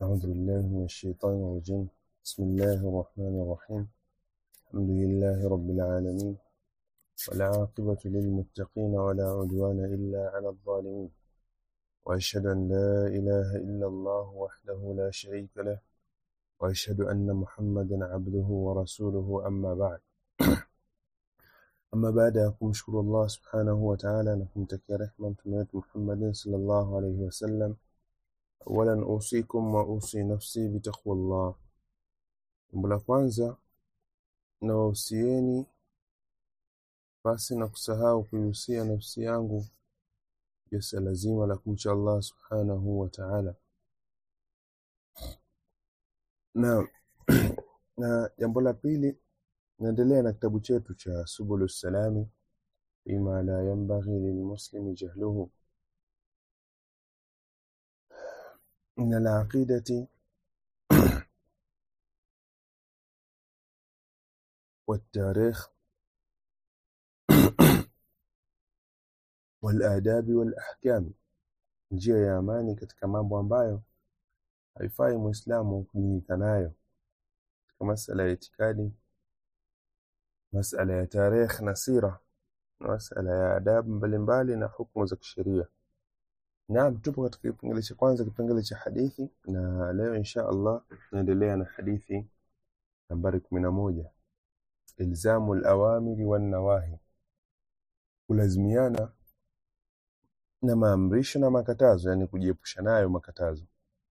أعوذ بالله من الشيطان الرجيم بسم الله الرحمن الرحيم الحمد لله رب العالمين والعاقبة للمتقين ولا عدوان إلا على الظالمين وأشهد أن لا إله إلا الله وحده لا شريك له وأشهد أن محمدا عبده ورسوله أما بعد أما بعد kumshukuru Allah subhanahu wa ta'ala na kumtakia rehma mtume wetu Muhammadin sallallahu alayhi wasallam awalan usikum wa usi nafsi bitaqwallah jambo la kwanza nawahusieni basi na kusahau kuihusia nafsi yangu jasa lazima la kumcha Allah subhanahu wa ta'ala na na jambo la pili naendelea na kitabu chetu cha subulu salami bima la yanbaghi lilmuslimi jahluhu min alaqidati والتاريخ والآداب والأحكام njia ya amani katika mambo ambayo haifai muislamu kujinika nayo katika masala ya itikadi masala ya tarikh na sira na masala ya adabu mbalimbali na hukumu za kisheria naam tupo katika kipengele cha kwanza kipengele cha hadithi na leo insha Allah tunaendelea na hadithi nambari kumi na moja ilzamu alawamiri wan nawahi kulazimiana na maamrisho na makatazo yani kujiepusha nayo makatazo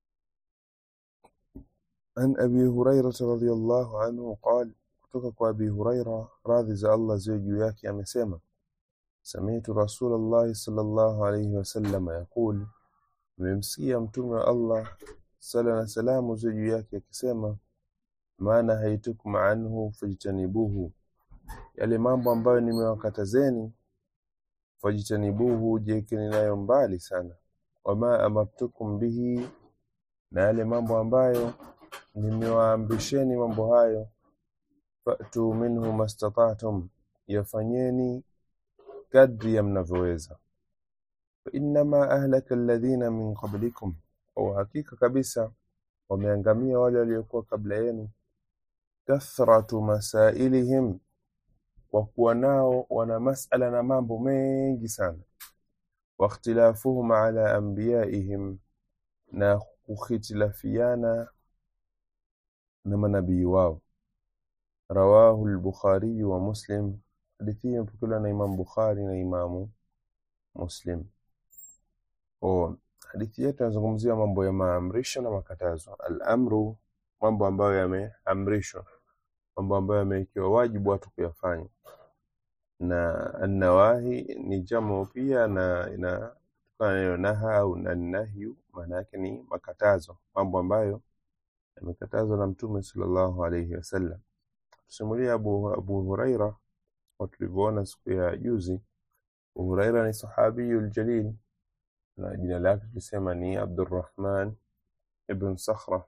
an abi hurairah radhiyallahu anhu qala kutoka kwa abi huraira radhi za Allah ziwe juu yake amesema sami'tu rasulullah sallallahu alayhi wasallam yaqul nimemsikia mtume wa Allah sala na salamu ziwe juu yake akisema maana haitukum anhu fajtanibuhu yale mambo ambayo nimewakatazeni fajtanibuhu jekeni nayo mbali sana wama amartukum bihi na yale mambo ambayo nimewaamrisheni mambo hayo fatu minhu mastata'tum yafanyeni kadri ya mnavyoweza fa innama ahlaka alladhina min qablikum au hakika kabisa wameangamia wale waliokuwa kabla yenu kathratu masailihim kwa kuwa nao wana masala na mambo mengi sana واختلافهم على أنبيائهم na kukhitilafiana na manabii wao rawahu al-Bukhari wa Muslim hadithi hii imepokelewa na Imam Bukhari na Imamu Muslim o hadithi yetu inazungumzia mambo ya maamrisho na makatazo al-amru mambo ambayo yameamrishwa mambo ambayo yamewekewa wajibu watu kuyafanya na an-nawahi ni jamu pia na ina neno naha au nahyu maana yake ni makatazo mambo ambayo yamekatazwa na mtume sallallahu alayhi wasallam tusimulia Abu, Abu Huraira kwa tulivyoona siku ya juzi Abu Huraira ni sahabiyul jalil na jina lake tulisema ni Abdurrahman ibn Sakhra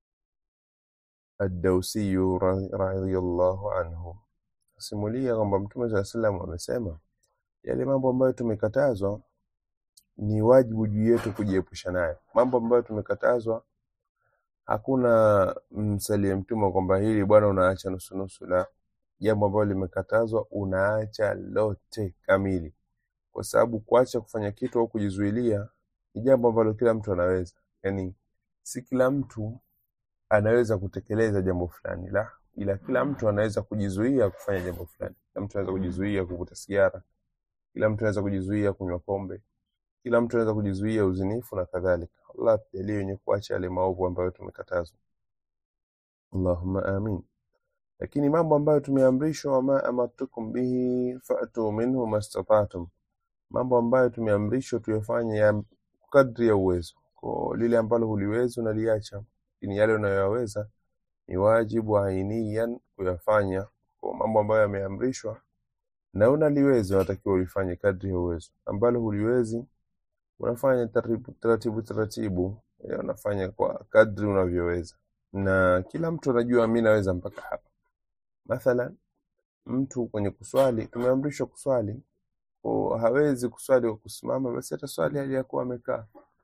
ad-Dawsi radhiyallahu anhu simulia kwamba mtume sallallahu alayhi wasallam amesema yale mambo ambayo tumekatazwa ni wajibu juu yetu kujiepusha nayo mambo ambayo tumekatazwa hakuna msalie mtume kwamba hili bwana unaacha nusu nusu la jambo ambalo limekatazwa unaacha lote kamili kwa sababu kuacha kufanya kitu au kujizuilia ni jambo ambalo kila mtu anaweza yani si kila mtu anaweza kutekeleza jambo fulani la ila kila mtu anaweza kujizuia kufanya jambo fulani kila mtu anaweza kujizuia kuvuta sigara kila mtu anaweza kujizuia kunywa pombe kila mtu anaweza kujizuia uzinifu na kadhalika Allah tujalie wenye kuacha yale maovu ambayo tumekatazwa Allahumma amin lakini mambo ambayo tumeamrishwa wama amartukum bihi fa'tu minhu mastata'tum mambo ambayo tumeamrishwa tuyafanye ya kadri ya uwezo kwa lile ambalo huliwezi unaliacha lakini yale unayoyaweza ni wajibu ainiyan kuyafanya kwa mambo ambayo yameamrishwa na unaliweza unatakiwa ulifanye kadri ya uwezo ambalo huliwezi unafanya taratibu taratibu taratibu unafanya kwa kadri unavyoweza na kila mtu anajua mimi naweza mpaka hapa mathalan mtu kwenye kuswali tumeamrishwa kuswali o hawezi kuswali kwa kusimama basi hata swali hali ya kuwa amekaa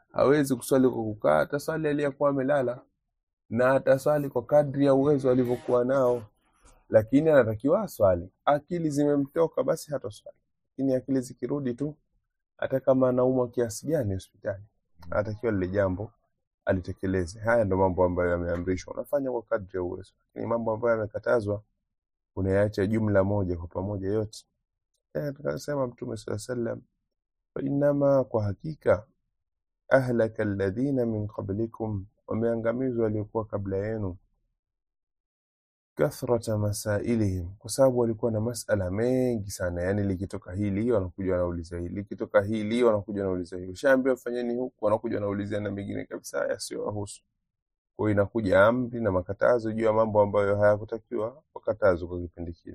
hawezi kuswali kwa kukaa ataswali aliyekuwa amelala na ataswali kwa kadri ya uwezo alivyokuwa nao lakini anatakiwa aswali akili zimemtoka basi hataswali lakini akili zikirudi tu hata kama anaumwa kiasi gani hospitali anatakiwa lile jambo alitekeleze haya ndo mambo ambayo yameamrishwa unafanya kwa kadri ya uwezo lakini mambo ambayo yamekatazwa unayaacha jumla moja kwa pamoja yote Eh, tukasema mtume saa sallam fainama kwa hakika ahlaka alladhina min qablikum wameangamizwa waliokuwa kabla yenu kathrata masailihim kwa sababu walikuwa na masala mengi sana yani likitoka hili wanakuja wanauliza hili likitoka hili wanakuja wanauliza hili ushaambiwa fanyeni huku wanakuja wanaulizia na mengine kabisa yasiyowahusu kwa hiyo inakuja amri na makatazo juu ya mambo ambayo hayakutakiwa wakatazwa kwa kipindi kile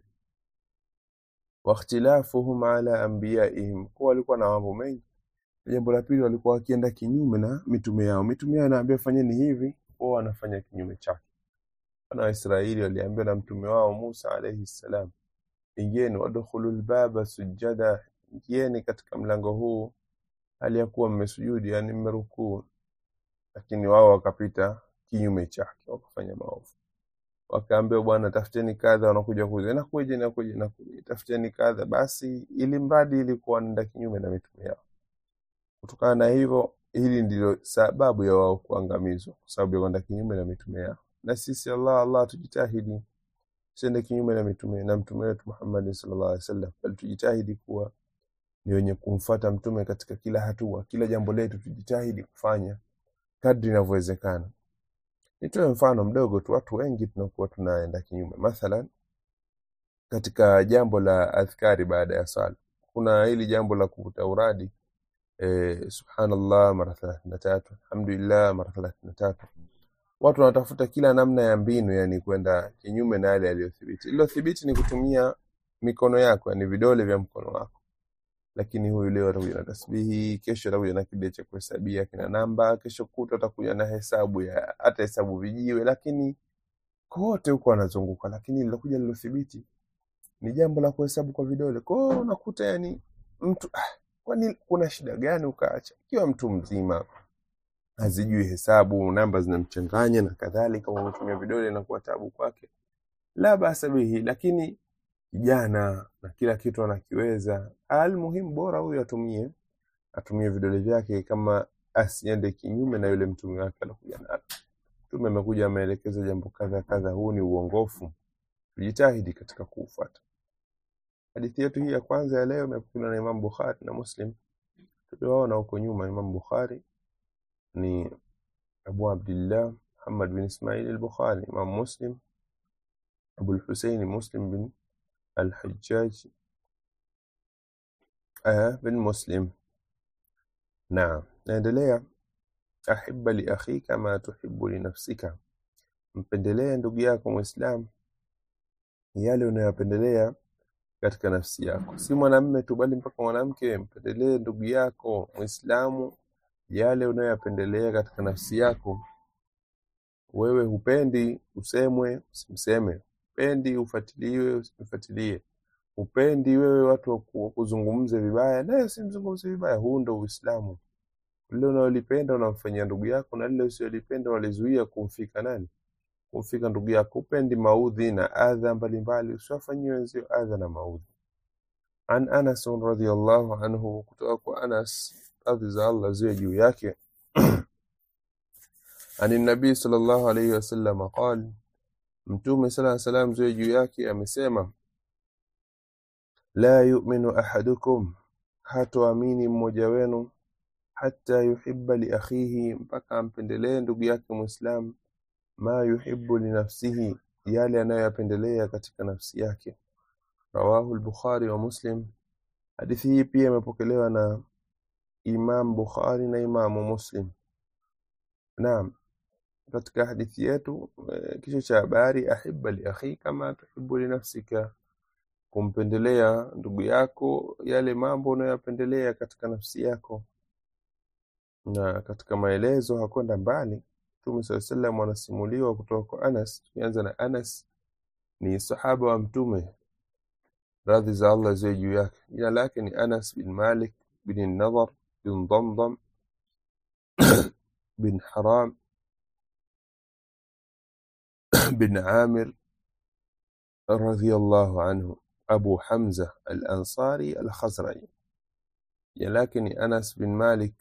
wakhtilafuhum ala anbiyaihim kwa walikuwa na mambo mengi jambo la pili walikuwa wakienda kinyume na mitume yao mitume yao anaambia fanyeni hivi wao wanafanya kinyume chake wana wa Israeli waliambiwa na mtume wao Musa alayhi salam ingieni wadkhulu lbaba sujada ingieni katika mlango huu hali ya kuwa mmesujudi yani mmerukuu lakini wao wakapita kinyume chake wakafanya maovu wakaambiwa bwana tafuteni kadha wanakuja kuuza inakuja inakuja inakuja tafuteni kadha basi ili mradi ilikuwa nenda kinyume na mitume yao kutokana na hivyo hili ndilo sababu ya wao kuangamizwa kwa sababu ya kwenda kinyume na mitume yao na sisi Allah Allah tujitahidi tusiende kinyume na mitume na mtume wetu Muhammad sallallahu alaihi wasallam bali tujitahidi kuwa ni wenye kumfuata mtume katika kila hatua kila jambo letu tujitahidi kufanya kadri inavyowezekana nitoe mfano mdogo tu watu wengi tunakuwa tunaenda kinyume mathalan katika jambo la adhkari baada ya swala kuna hili jambo la kuvuta uradi eh, subhanallah mara thelathini na tatu alhamdulillah mara thelathini na tatu watu wanatafuta kila namna ya mbinu yani kwenda kinyume na yale yaliyothibiti iliyothibiti ni kutumia mikono yako yani vidole vya mkono wako lakini huyu leo atakuja na tasbihi kesho atakuja na kidole cha kuhesabia kina namba kesho kuta atakuja na hesabu ya hata hesabu vijiwe lakini kote huko anazunguka lakini lilokuja lilothibiti ni jambo la kuhesabu kwa vidole kwao unakuta yani mtu ah, kwani kuna shida gani ukaacha ikiwa mtu mzima hazijui hesabu namba zinamchanganya na kadhalika unatumia vidole inakuwa tabu kwake la basa bihi lakini kijana na kila kitu anakiweza almuhimu bora huyu atumie atumie vidole vyake kama asiende kinyume na yule mtume wake alokuja nalo mtume amekuja ameelekeza jambo kadha kadha huu ni uongofu tujitahidi katika kuufuata hadithi yetu hii ya kwanza ya leo imepokelewa na Imam Bukhari na Muslim tuliwaona huko nyuma Imam Bukhari ni Abu Abdullah Muhammad bin Ismail al-Bukhari Imam Muslim Abu al-Husayn Muslim bin al-Hajjaj آه bin Muslim naam naendelea ahibba li akhika ma tuhibbu li nafsika mpendelee ndugu yako muislam yale unayopendelea katika nafsi yako si mwanamme tu bali mpaka mwanamke mpendelee ndugu yako muislamu yale unayoyapendelea katika nafsi yako wewe hupendi usemwe usimseme hupendi ufuatiliwe usimfuatilie hupendi wewe watu waku- wakuzungumze vibaya naye usimzungumze vibaya huu ndo uislamu lile unalolipenda unamfanyia ndugu yako na lile usiolipenda unalizuia kumfika nani kumfika ndugu yako upendi maudhi na adha mbalimbali usiwafanyie wenzio adha na maudhi an anas radhiallahu anhu kutoka kwa anas radhi za allah ziwe juu yake ani nabii sallallahu alaihi wasallam qal mtume sala salam ziwe juu yake amesema la yuminu ahadukum hatoamini mmoja wenu hata yuhibba li akhihi mpaka ampendelee ndugu yake mwislamu ma yuhibbu li nafsihi yale anayoyapendelea katika nafsi yake rawahu al-bukhari wa muslim hadithi hii pia imepokelewa na imam bukhari na imamu muslim naam katika hadithi yetu eh, kichwa cha habari ahibba li akhika ma tuhibbu li nafsika kumpendelea ndugu yako yale mambo unayoyapendelea katika nafsi yako na katika maelezo hakwenda mbali Mtume saa salam anasimuliwa kutoka kwa Anas. Tukianza na Anas, ni sahaba wa Mtume, radhi za Allah ziwe juu yake. Jina lake ni Anas bin Malik bin Nadhar bin Damdam bin Haram bin Amir radhiyallahu anhu Abu Hamza al-Ansari al-Khazraji jina lake ni Anas bin Malik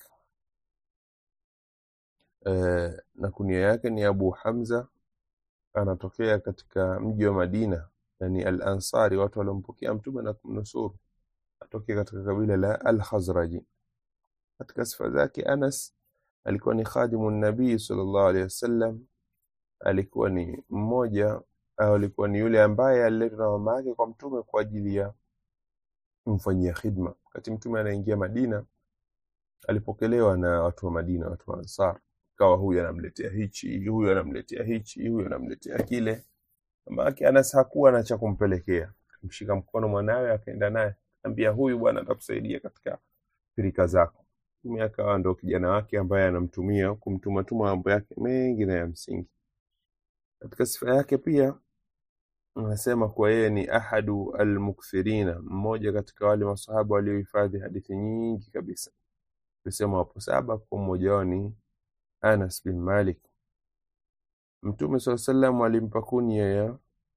eh, na kunia yake ni Abu Hamza anatokea katika mji wa Madina na ni al-Ansari watu waliompokea mtume na kumnusuru atokea katika kabila la al-Khazraji katika sifa zake Anas alikuwa ni khadimu nabii sallallahu alaihi wasallam alikuwa ni mmoja au alikuwa ni yule ambaye aliletwa na mama yake kwa mtume kwa ajili ya kumfanyia khidma wakati mtume anaingia Madina alipokelewa na watu wa Madina watu wa Ansar kawa huyu anamletea hichi huyu anamletea hichi huyu anamletea kile mama yake Anas hakuwa na cha kumpelekea mshika mkono mwanawe akaenda naye ambia huyu bwana atakusaidia katika pirika zako mtume akawa ndo kijana wake ambaye anamtumia kumtuma tuma mambo yake mengi na ya msingi katika sifa yake pia anasema kuwa yeye ni ahadu almukthirina mmoja katika wale masahaba waliohifadhi hadithi nyingi kabisa tusema wapo saba kwa mmoja wao ni Anas bin Malik Mtume swalla sallam alimpa kunia ya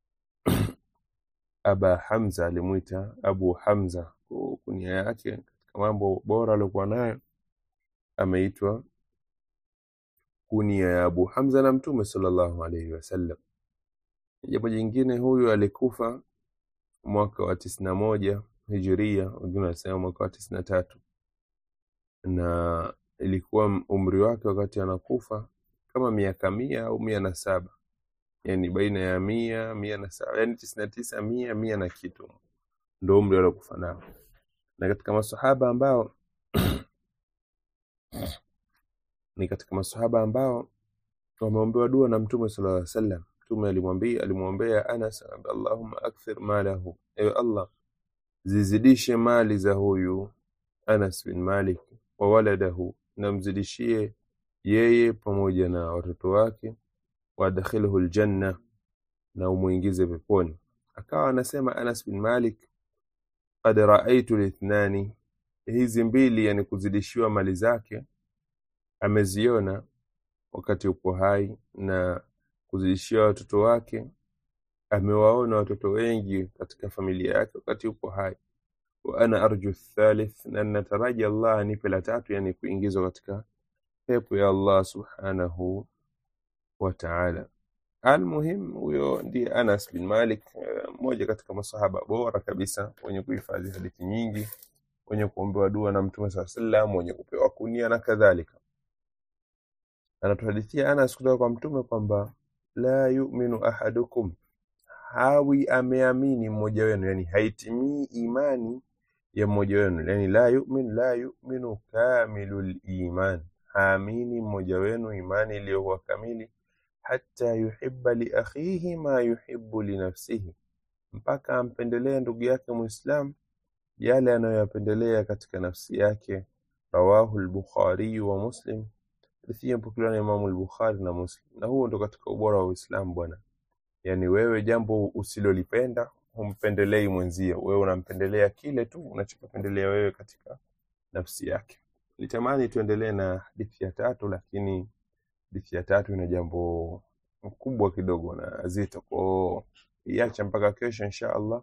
Aba Hamza alimuita Abu Hamza kwa kunia yake katika mambo bora aliokuwa nayo ameitwa kunia ya Abu Hamza na Mtume sallallahu alaihi wasallam jambo jingine huyu alikufa mwaka wa tisini na moja hijiria wengine wanasema mwaka wa tisini na tatu na ilikuwa umri wake wakati anakufa kama miaka mia au mia na saba yani baina ya mia mia na saba yani tisini na tisa mia mia na kitu ndo umri aliokufa nao na katika masahaba ambao ni katika masahaba ambao wameombewa dua na mtume sallallahu alaihi wasallam mtume alimwambia alimwombea Anas Allahumma akthir malahu ewe Allah zizidishe mali za huyu Anas bin Malik wa waladahu na mzidishie yeye pamoja na watoto wake wadkhilhu aljanna na umuingize peponi akawa anasema Anas bin Malik qad raaitu lithnani hizi mbili yani kuzidishiwa mali zake ameziona wakati upo hai na kuzidishia watoto wake amewaona watoto wengi katika familia yake wakati upo hai wa ana arju thalith na nataraji Allah anipe la tatu yani kuingizwa katika pepo ya Allah subhanahu wa ta'ala almuhim huyo ndiye Anas bin Malik mmoja katika masahaba bora kabisa wenye kuhifadhi hadithi nyingi wenye kuombewa dua na mtume saa sallam wenye kupewa kunia na kadhalika anatuhadithia Anas kutoka kwa mtume kwamba la yu'minu ahadukum hawi ameamini mmoja wenu yani haitimii imani ya mmoja wenu yani la yu'min la yu'minu kamilul iman haamini mmoja wenu imani iliyokuwa kamili hata yuhibba li akhihi ma yuhibbu li nafsihi mpaka ampendelee ndugu yake muislam yale anayoyapendelea katika nafsi yake rawahu al-bukhari wa muslim hadithi mpokelewa na Imamu al-Bukhari na Muslim na huo ndo katika ubora wa Uislamu bwana yani wewe jambo usilolipenda humpendelei mwenzio wewe unampendelea kile tu unachopendelea wewe katika nafsi yake nitamani tuendelee na hadithi ya tatu lakini hadithi ya tatu ina jambo kubwa kidogo na zito kwao iacha mpaka kesho insha Allah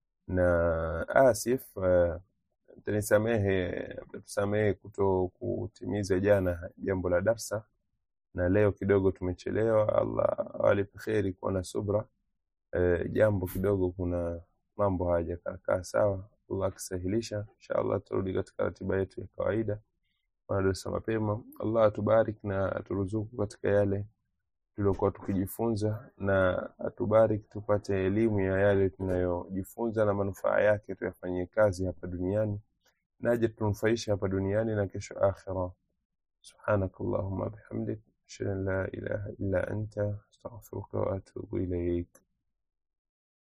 na asif uh, tanisamehe tusamehe kuto kutimiza jana jambo la darsa na leo kidogo tumechelewa Allah awalipe kheri kuwa na subra e, jambo kidogo kuna mambo hayajakaa sawa Allah akisahilisha inshallah turudi katika ratiba yetu ya kawaida wanadosa mapema Allah atubarik na aturuzuku katika yale tuliokuwa tukijifunza na atubarik tupate elimu ya yale tunayojifunza na manufaa yake tuyafanyie kazi hapa duniani naje tunufaisha hapa duniani na kesho akhira سبحانك اللهم بحمدك أشهد أن لا إله إلا أنت أستغفرك وأتوب إليك